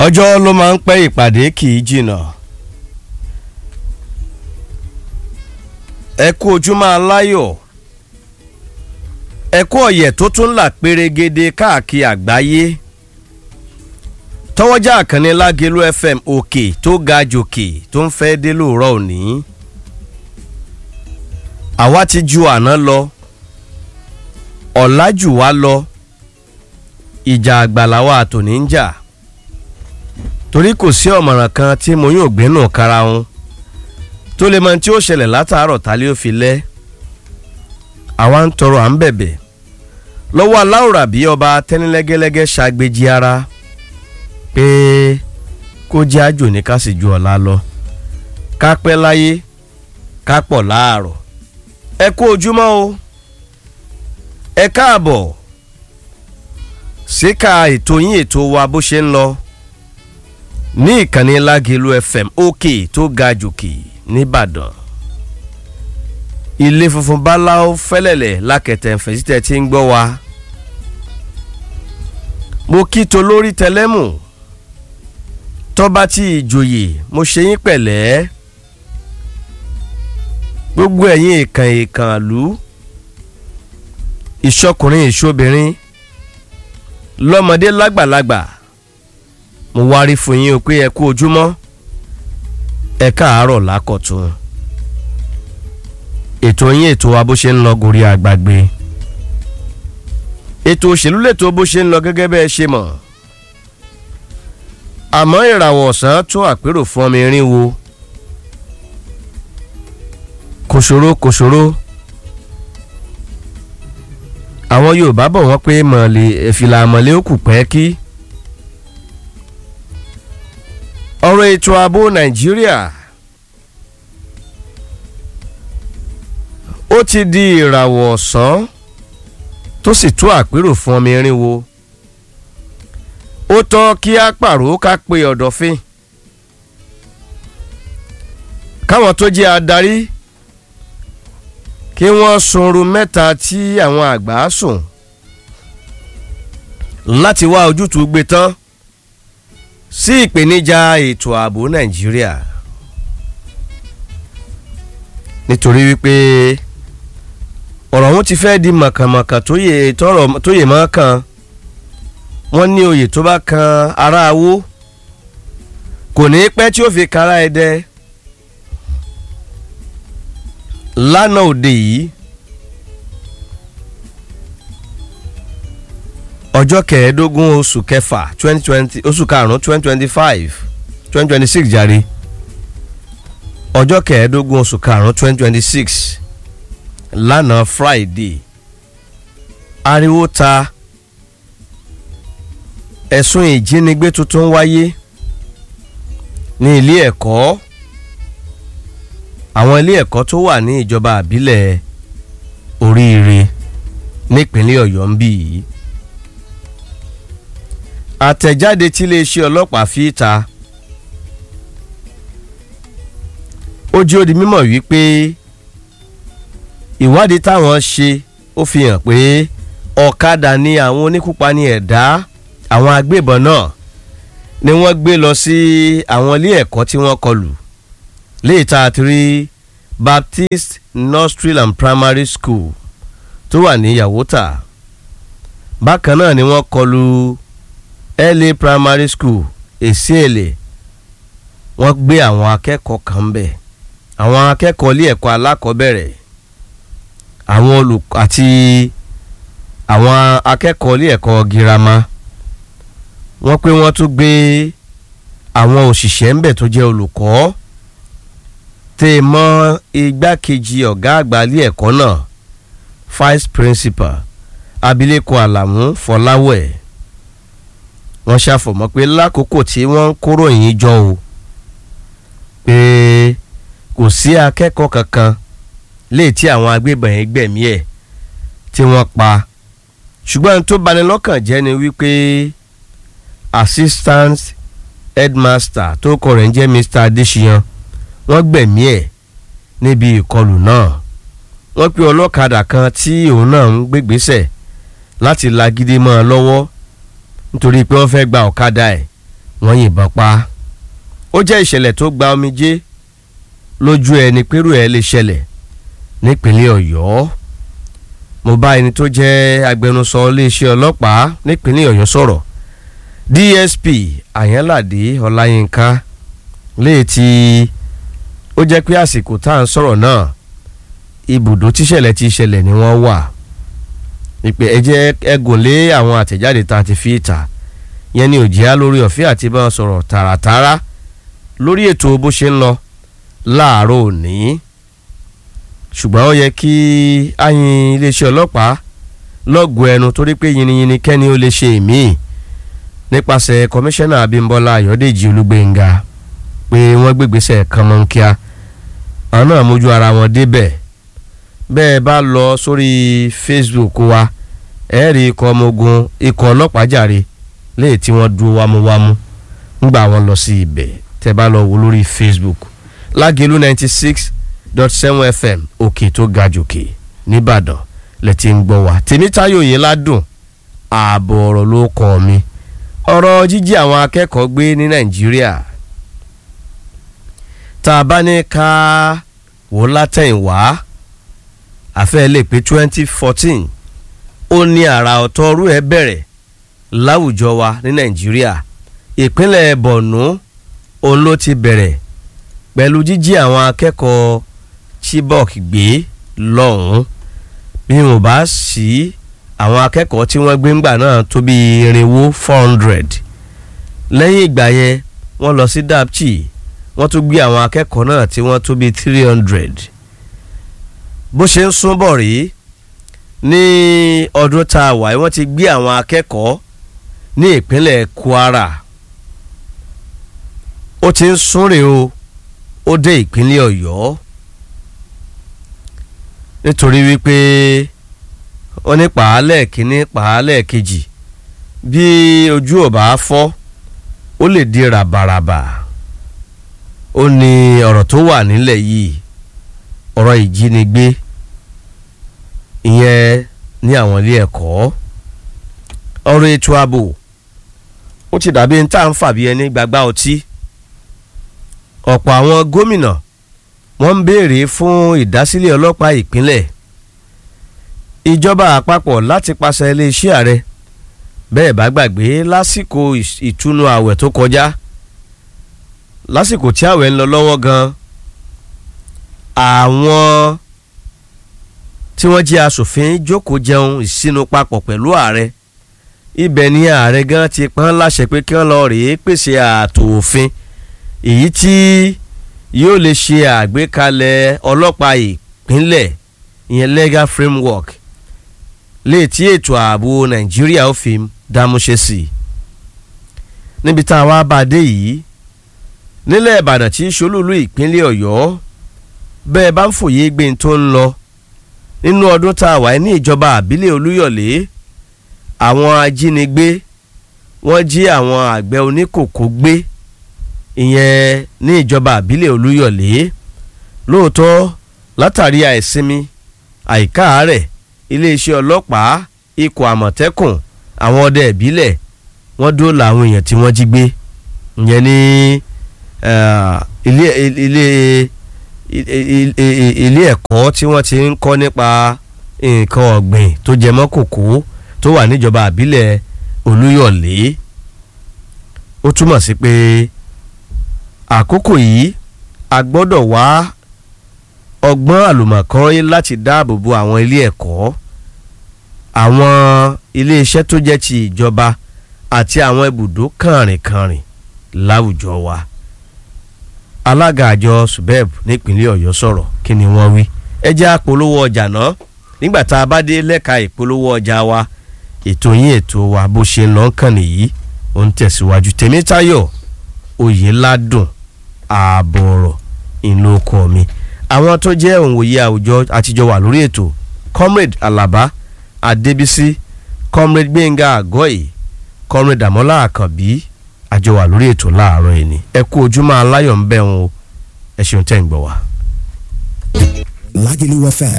ọjọ́ ló máa ń pẹ́ ìpàdé kì í jìnnà ẹ kú ojúmọ́ aláyọ̀ ẹ kú ọ̀yẹ̀ tó tún là pérégede káàkiri àgbáyé tọwọ́jà àkànní lágẹ̀lú fm òkè tó ga jòkè tó ń fẹ́ dé lóòrọ̀ òní àwa ti ju àná lọ ọ̀la jù wá lọ ìjà àgbàláwa àtòní ń jà torí kò sí ọ̀mọ̀ràn kan tí mo yóò gbé nù kára wọn tó lè mọ tí ó ṣẹlẹ̀ látàárọ̀ tálẹ́ ó fi lẹ́ àwa ń tọrọ à ń bẹ̀bẹ̀ lọ́wọ́ aláwòrán bí ọba tẹ́nilẹ́gẹ́lẹ́gẹ́ ṣàgbéjì ara pé kó jẹ́ àjò ní ká sì ju ọ̀la lọ ká pẹ́ láyé ká pọ̀ láàárọ̀ ẹ kú ojúmọ́ o ẹ káàbọ̀ síka ètò yín ètò wa bó ṣe ń lọ ní ìkànnì lágẹ̀lú fm òkè tó ga jòkè nìbàdàn ilé funfun báláwo fẹ́lẹ̀lẹ̀ lákẹ̀tẹ̀ fẹ̀sítẹ̀ tí ń gbọ́ wa mo kí to lórí tẹlẹ́mù tọ́ba tí ìjòyè mo ṣe yín pẹ̀lẹ́ gbogbo ẹ̀yin ìkàn ìkàn lù ìṣọkùnrin ìṣobìnrin lọ́mọdé lágbàlagbà mo wárí fún yín o pé ẹ kú ojúmọ́ ẹ káàárọ̀ lákọ̀tún ètò yín ètò wa bó ṣe ń lọ gòrí àgbàgbé ètò òṣèlú lètò bó ṣe ń lọ gẹ́gẹ́ bẹ́ẹ̀ ṣe mọ̀ àmọ́ ìràwọ̀ ọ̀sán tó àpérò fún ọmọ irin wo kòṣòro kòṣòro àwọn yorùbá bọ̀ wọ́n pé mọ̀lẹ́ ẹ̀fìlà mọ̀lẹ́ ó kù pẹ́ kí. ọ̀rọ̀ ètò ààbò nàìjíríà ó ti di ìràwọ̀ ọ̀sán tó sì tó àpérò fún ọmọ irinwó ó tọ́ kí á pàrọ̀ ká pe ọ̀dọ̀fin káwọn tó jẹ́ adarí kí wọ́n sunrun mẹ́ta tí àwọn àgbà sùn láti wá ojútùú gbé tán sí ìpèníjà ètò ààbò nàìjíríà nítorí wípé ọ̀rọ̀ ọ̀hún ti fẹ́ di mọ̀kànmọ̀kàn tó yè mọ́ kan wọ́n ní oyè tó bá kan ara awó kò ní pẹ́ tí ó fi kára ẹdẹ lánàá òde yìí ọjọ́ kẹẹ̀ẹ́dógún oṣù kẹfà twenty twenty oṣù karùn-ún twenty twenty five twenty twenty six jàre ọjọ́ kẹẹ̀ẹ́dógún oṣù karùn-ún twenty twenty six lánàá friday ariwo ta ẹ̀sùn ìjínigbé tuntun wáyé ní ilé ẹ̀kọ́ àwọn ilé ẹ̀kọ́ tó wà ní ìjọba àbílẹ̀ oríire nípínlẹ̀ ọ̀yọ́ ń bì yìí àtẹ̀jáde tí iléeṣẹ́ ọlọ́pàá fi ta ó jẹ́ ó di mímọ̀ wípé ìwádìí táwọn ṣe ó fi hàn pé ọ̀kadà ni àwọn oníkúpani ẹ̀dá àwọn agbébọn náà ni wọ́n gbé lọ sí àwọn ilé ẹ̀kọ́ tí wọ́n kọlù léyìí tá a ti rí baptist nursery and primary school tó wà ní yàwótà bákan náà ni wọ́n kọlù la primary school èsì èlè wọ́n gbé àwọn akẹ́kọ̀ọ́ kan bẹ̀ àwọn akẹ́kọ̀ọ́ ilé ẹ̀kọ́ alákọ̀ọ́bẹ̀rẹ̀ àwọn olùkọ́ àti àwọn akẹ́kọ̀ọ́ ilé ẹ̀kọ́ girama wọ́n pé wọ́n tún gbé àwọn òṣìṣẹ́ ńbẹ̀ tó jẹ́ olùkọ́ tẹ́ ẹ mọ́ igbákejì ọ̀gá àgbà ilé ẹ̀kọ́ náà vice principal abilékọ àlàmú fọláwẹ̀ wọ́n ṣàfọ̀mọ́ pé lákòókò tí wọ́n ń kóró yìí jọ o pé kò sí akẹ́kọ̀ọ́ kankan léè tí àwọn agbébọn yẹn gbẹ̀mí ẹ̀ tí wọ́n pa ṣùgbọ́n tó bani lọ́kàn jẹ́ ni wípé assistant headmaster tó kọ rẹ̀ ń jẹ́ mr adesiyan wọ́n gbẹ̀mí ẹ̀ níbi ìkọlù náà wọ́n pe ọlọ́kadà kan tí òun náà ń gbégbésẹ̀ láti lagídí mọ́ ọ lọ́wọ́ nítorí pé wọ́n fẹ́ gba ọ̀kadà ẹ̀ wọ́n yìnbọn pa ó jẹ́ ìṣẹ̀lẹ̀ tó gba omijé lójú ẹni pẹ̀rù ẹ̀ lè ṣẹlẹ̀ nípínlẹ̀ ọ̀yọ́ mo bá ẹni tó jẹ́ agbẹnusọ iléeṣẹ́ ọlọ́pàá nípínlẹ̀ ọ̀yọ́ sọ̀rọ̀ dsp àyànládé ọláyínká léètì ó jẹ́ pé àsìkò tá à ń sọ̀rọ̀ náà ibùdó tíṣẹ̀lẹ̀ ti ṣẹlẹ̀ ni wọ́n wà ìpè ẹ jẹ́ ẹgùn lé àwọn àtẹ̀jáde tá a ti fi ìta yẹn ni òjìá lórí ọ̀fẹ́ àti bá wọn sọ̀rọ̀ tààràtààrà lórí ètò bó ṣe ń lọ láàárọ̀ òní ṣùgbọ́n ó yẹ kí ayin iléeṣẹ́ ọlọ́pàá lọ́gùn ẹnu torí pé yìnyín kẹ́ni ó lè ṣe ìmíì nípasẹ̀ kọmíṣánná abímbọ́lá ayọ̀dèjì olúgbénga pé wọ́n gbégbèsè kànmọ́nkíá àwọn náà mójú ara wọn débẹ̀ bẹ́ẹ̀ bá lọ sórí facebook wa ẹ rí ikọ̀ ọmọ ogun ikọ̀ ọlọ́pàá jàre léè tí wọ́n dúró wámúwámú ńgbà wọn lọ sí ibẹ̀ tẹ́ bá lọ wò lórí facebook lágẹ̀lú ninety six dot seven fm òkè tó ga jòkè nìbàdàn lẹ ti ń gbọ́ wá tèmítáyò yìí ládùn ààbọ̀ ọ̀rọ̀ ló kọ́ mi ọ̀rọ̀ jíjí àwọn akẹ́kọ̀ọ́ gbé ní nàìjíríà tá a bá ní ká wò látẹ̀yìnwá àfẹ́ lè pé twenty fourteen ó ní àrà ọ̀tọ̀ ọrú ẹ̀ bẹ̀rẹ̀ láwùjọ wa ní nàìjíríà ìpínlẹ̀ borno òun ló ti bẹ̀rẹ̀ pẹ̀lú jíjí àwọn akẹ́kọ̀ọ́ chibok gbé lọ́hùn-ún bí wọn bá sí àwọn akẹ́kọ̀ọ́ tí wọ́n gbé ńgbà náà tó bí irinwó four hundred lẹ́yìn ìgbà yẹn wọ́n lọ sí dapchi wọ́n tún gbé àwọn akẹ́kọ̀ọ́ náà tí wọ́n tó bí three hundred bó ṣe ń sún bọ̀ rí ní ọdún tá a wà wọ́n ti gbé àwọn akẹ́kọ̀ọ́ ní ìpínlẹ̀ kwara ó ti ń súnrè o ó dé ìpínlẹ̀ ọ̀yọ́ nítorí wípé ó ní pàálẹ̀ kínní pàálẹ̀ kejì bí ojú ò bá fọ́ ó lè di ràbàràbà ó ní ọ̀rọ̀ tó wà nílẹ̀ yìí ọ̀rọ̀ ìjínigbé ìyẹn ní àwọn ilé ẹ̀kọ́ ọ̀rọ̀ ètò ààbò ó ti dàbí ní tá à ń fàbí ẹni gbàgbá ọtí ọ̀pọ̀ àwọn gómìnà wọ́n ń béèrè fún ìdásílẹ̀ ọlọ́pàá ìpínlẹ̀ ìjọba àpapọ̀ láti pàṣẹ iléeṣẹ́ ààrẹ bẹ́ẹ̀ bá gbàgbé lásìkò ìtúnu ààwẹ̀ tó kọjá lásìkò tí ààwẹ̀ ń lọ lọ́wọ́ gan àwọn tí wọ́n jẹ́ asòfin jókòó jẹun ìsinu papọ̀ pẹ̀lú ààrẹ ibẹ̀ ni ààrẹ gan ti pọ́n láṣẹ pé kí wọ́n lọ rèé pèsè ààtò òfin èyí tí yóò lè ṣe àgbékalẹ̀ ọlọ́pàá ìpínlẹ̀ ìyẹn legal framework lè tí ètò ààbò nàìjíríà ó fi dámúṣe sí i níbi tá a wá bá a dé yìí nílẹ̀ ìbàdàn tí í ṣolúlu ìpínlẹ̀ ọ̀yọ́ bẹ́ẹ̀ bá ń fòye gbé tó ń lọ nínú ọdún tá a wà ní ìjọba àbílẹ̀ olúyọ̀lé àwọn ajínigbé wọ́n jí àwọn àgbẹ̀ oníkòkó gbé ìyẹn ní ìjọba àbílẹ̀ olúyọ̀lé lóòótọ́ látàrí àìsinmi àìkáàárẹ̀ iléeṣẹ́ ọlọ́pàá ikọ̀ àmọ̀tẹ́kùn àwọn ọdẹ ìbílẹ̀ wọ́n dóòlà àwọn èèyàn tí wọ́n jí gbé ìyẹn ní ilé ilé ilé ẹ̀kọ́ tí wọ́n ti ń kọ́ nípa nǹkan ọ̀gbìn tó jẹ mọ́ kòkó tó wà níjọba àbílẹ̀ olúyọ̀lé ó túmọ̀ sí pé àkókò yìí a gbọ́dọ̀ wá ọgbọ́n àlùmọ̀kọ́rọ́ láti dáàbò bo àwọn ilé ẹ̀kọ́ àwọn iléeṣẹ́ tó jẹ́ ti ìjọba àti àwọn ibùdó kànrìnkànrìn láwùjọ wa alága àjọ subeb nípínlẹ̀ ọ̀yọ́ sọ̀rọ̀ kí ni wọ́n wí ẹ jẹ́ àpolówó ọjà náà nígbà tá a bá dé lẹ́ka ìpolówó ọjà wa ètò yín ètò wa bó ṣe ń lọ kàn nìyí ó ń tẹ̀síwájú tèmítayọ̀ oyèládùn ààbọ̀ ọ̀rọ̀ ìlókọ mi àwọn tó jẹ́ òǹwòye àwùjọ àtijọ́ wà lórí ètò comrade alaba adébísí comrade gbẹ̀ngà àgọ́yì comrade àmọ́lá àkànbí àjọ wà lórí ètò láàárọ̀ yìí ni ẹ kú ojúmọ́ aláyọ̀ ń bẹ̀ wọn o ẹ ṣeun tẹ́ ń gbọ́ wa. Lagelu FM